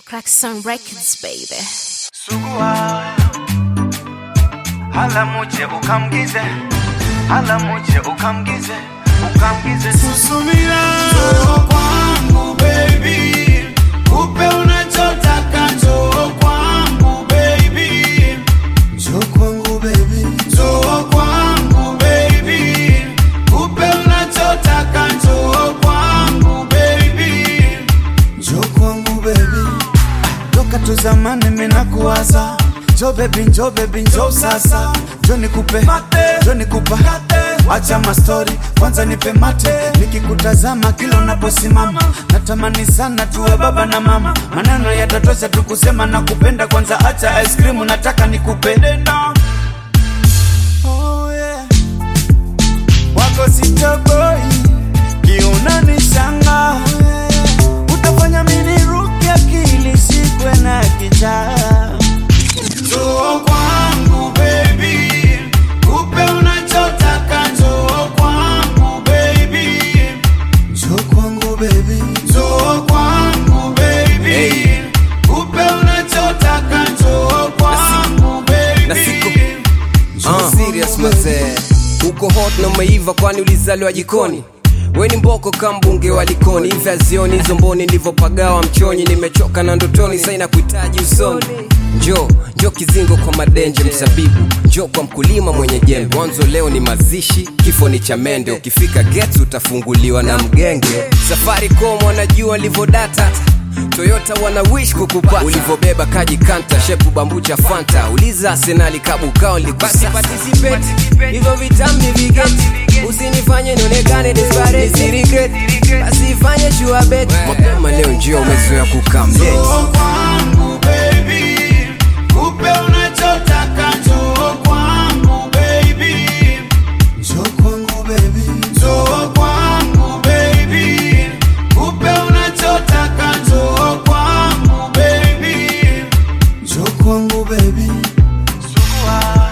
Crackson Records, baby. Sugua hala muje ukamgize hala muje ukamgize ukamgize Susumira kwangu baby, kupe unachotaka njoo kwangu baby, njoo kwangu baby, njoo kwangu baby, kupe unachotaka njoo kwangu baby, njoo kwangu baby. Toka tu zamani mina kuwaza Njo baby, njo baby, njo sasa Njo nikupe, njo nikupa Acha mastori, kwanza nipe mate Nikikutazama kila unaposimama Natamani sana tuwe baba na mama Maneno yatatosha tu kusema na kupenda Kwanza acha ice cream, nataka nikupe oh, yeah. Wako sitoboi, kiunani shanga Utafanya mini ruke akili shikwe na kichaa Njoo kwangu baby, kupe unachotaka njoo kwangu baby, njoo kwangu baby, njoo kwangu baby, kupe unachotaka njoo kwangu baby, na siku- Njoo Uh, kwangu serious baby. mazee uko hot na umeiva kwani ulizaliwa jikoni we ni mboko kambunge wa likoni hivi azioni hizo mboni nilivyopagawa mchonyi nimechoka na ndotoni saina kuhitaji usoni njo njo kizingo kwa madenje msabibu njo kwa mkulima mwenye jembe mwanzo leo ni mazishi kifo ni cha mende ukifika gets utafunguliwa na mgenge safari com wanajua livodata toyota wana wish kukupata ulivyobeba kaji kanta shepu bambucha fanta uliza arsenali kabukao likusaparticipate hivyo vitambi vigeti usinifanye nionekane desperate nisirigret basi ifanye sure bet mapema leo njio umezoea kukamdate Njoo kwangu baby, kupe unachotaka njoo kwangu baby, njoo kwangu baby, njoo kwangu baby, kupe unachotaka njoo kwangu baby, njoo kwangu baby. Sugua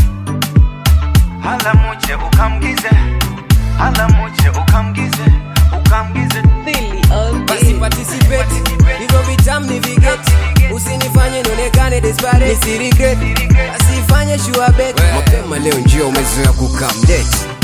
hala muje ukamgize hala muje ukamgize ukamgize basi participate hivyo vitambi vigeti usinifanye nionekane desperate nisirigret basi ifanye sure bet mapema leo njio umezoea kukamdate